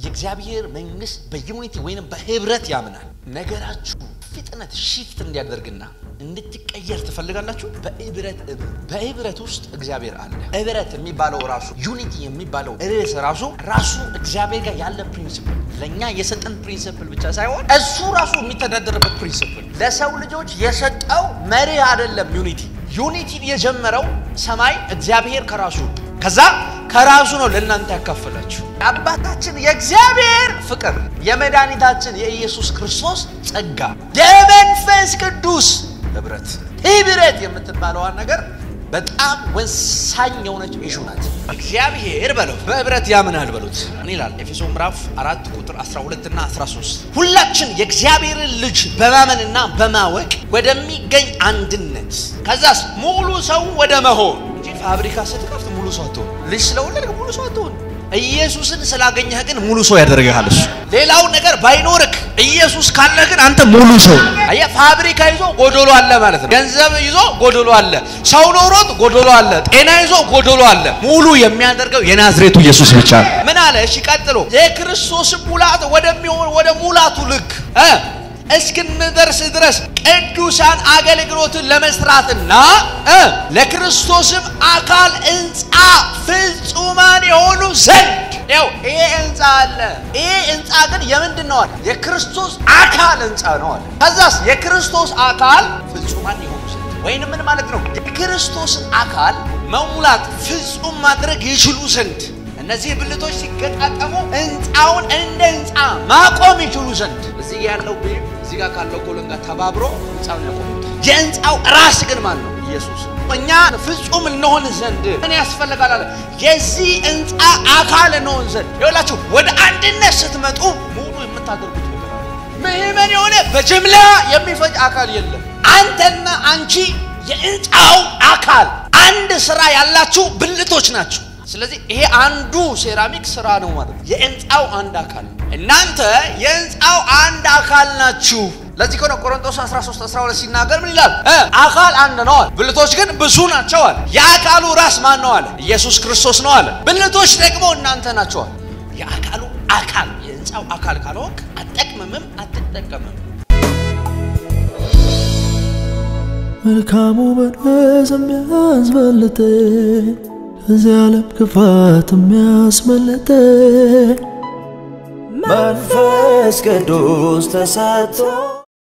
የእግዚአብሔር መንግስት በዩኒቲ ወይንም በህብረት ያምናል። ነገራችሁ ፍጥነት ሺፍት እንዲያደርግና እንድትቀየር ትፈልጋላችሁ። በህብረት በህብረት ውስጥ እግዚአብሔር አለ። ህብረት የሚባለው ራሱ ዩኒቲ የሚባለው ርዕስ ራሱ ራሱ እግዚአብሔር ጋር ያለ ፕሪንሲፕል ለእኛ የሰጠን ፕሪንሲፕል ብቻ ሳይሆን እሱ ራሱ የሚተዳደርበት ፕሪንሲፕል ለሰው ልጆች የሰጠው መርህ አይደለም። ዩኒቲ ዩኒቲን የጀመረው ሰማይ እግዚአብሔር ከራሱ ከዛ ከራሱ ነው ለእናንተ ያካፈላችሁ። የአባታችን የእግዚአብሔር ፍቅር የመድኃኒታችን የኢየሱስ ክርስቶስ ጸጋ የመንፈስ ቅዱስ ህብረት ህብረት የምትባለዋን ነገር በጣም ወሳኝ የሆነች ኢሹ ናት። እግዚአብሔር በለው በህብረት ያምናል በሉት። ምን ይላል? ኤፌሶ ምዕራፍ አራት ቁጥር 12 እና 13 ሁላችን የእግዚአብሔርን ልጅ በማመንና በማወቅ ወደሚገኝ አንድነት ከዛስ ሙሉ ሰው ወደ መሆን እንጂ ፋብሪካ ስትከፍት ሙሉ ሰው አትሆን። ልጅ ስለወለድክ ሙሉ ሰው አትሆን። ኢየሱስን ስላገኘህ ግን ሙሉ ሰው ያደርግሃል። እሱ ሌላው ነገር ባይኖርክ ኢየሱስ ካለህ ግን አንተ ሙሉ ሰው። አየህ፣ ፋብሪካ ይዞ ጎዶሎ አለ ማለት ነው። ገንዘብ ይዞ ጎዶሎ አለ። ሰው ኖሮት ጎዶሎ አለ። ጤና ይዞ ጎዶሎ አለ። ሙሉ የሚያደርገው የናዝሬቱ ኢየሱስ ብቻ ነው። ምን አለ? እሺ ቀጥሎ የክርስቶስ ሙላት ወደሚሆን ወደ ሙላቱ ልክ እ እስክንደርስ ድረስ ቅዱሳን አገልግሎትን ለመስራትና እ ለክርስቶስም አካል ሕንፃ ፍጹማን የሆኑ ዘንድ ያው ይሄ ሕንፃ አለ። ይሄ ሕንፃ ግን የምንድን ነው አለ? የክርስቶስ አካል ሕንፃ ነው አለ። ከዛስ የክርስቶስ አካል ፍጹማን የሆኑ ዘንድ ወይንም ምን ማለት ነው? የክርስቶስን አካል መሙላት ፍጹም ማድረግ ይችሉ ዘንድ እነዚህ ብልቶች ሲገጣጠሙ ህንፃውን እንደ ህንፃ ማቆም ይችሉ ዘንድ እዚህ ያለው ቤም እዚህ ጋር ካለው ኮሎን ጋር ተባብሮ ህንፃውን ያቆሙታል። የህንፃው ራስ ግን ማን ነው? ኢየሱስ። እኛ ፍጹም እንሆን ዘንድ ምን ያስፈልጋል አለ? የዚህ ህንፃ አካል እንሆን ዘንድ ይኸውላችሁ፣ ወደ አንድነት ስትመጡ ሙሉ የምታደርጉት ነገር አለ። ምእመን የሆነ በጅምላ የሚፈጅ አካል የለም። አንተና አንቺ የህንፃው አካል አንድ ስራ ያላችሁ ብልቶች ናችሁ። ስለዚህ ይሄ አንዱ ሴራሚክ ስራ ነው ማለት ነው። የህንፃው አንድ አካል እናንተ የህንፃው አንድ አካል ናችሁ። ለዚህ ከሆነ ቆሮንቶስ 13 12 ሲናገር ምን ይላል? አካል አንድ ነው አለ፣ ብልቶች ግን ብዙ ናቸው አለ። የአካሉ ራስ ማን ነው አለ? ኢየሱስ ክርስቶስ ነው አለ። ብልቶች ደግሞ እናንተ ናቸው አለ። የአካሉ አካል የህንፃው አካል ካልሆንክ አትጠቅምምም፣ አትጠቀምም። መልካሙ መንፈስ የሚያስበልጥ ከዚህ ዓለም ክፋት የሚያስመልጥ መንፈስ ቅዱስ ተሰጥቶ